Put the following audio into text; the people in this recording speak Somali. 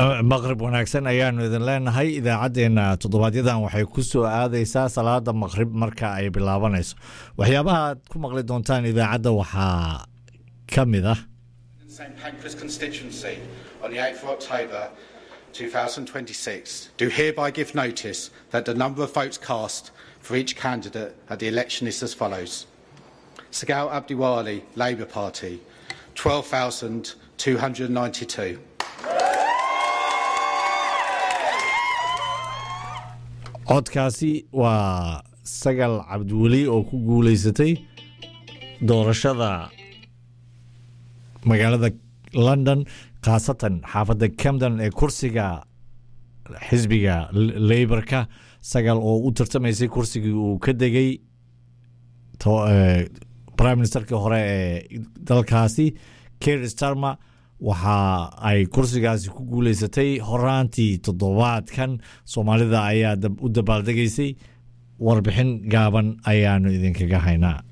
maqrib wanaagsan ayaanu idin leenahay idaacaddeenna toddobaadyaddan waxay ku soo aadaysaa salaada maqrib marka ay bilaabanayso waxyaabaha aad ku maqli doontaan idaacadda waxaa ka mid ah St Pancras constituency on the 8th of October 2026 do hereby give notice that the number of votes cast for each candidate at the election is as follows. Sagal Abdiwali, Labour Party, 12,292. codkaasi waa sagal cabdiweli oo ku guuleysatay doorashada magaalada london khaasatan xaafadda camden ee kursiga xisbiga leyborka sagal oo u tartamaysay kursigii uu ka degay prime ministerkii hore ee dalkaasi ker starmer waxa ay kursigaasi ku guuleysatay horaantii toddobaadkan soomaalida ayaa u dabaaldegaysay warbixin gaaban ayaanu idinkaga haynaa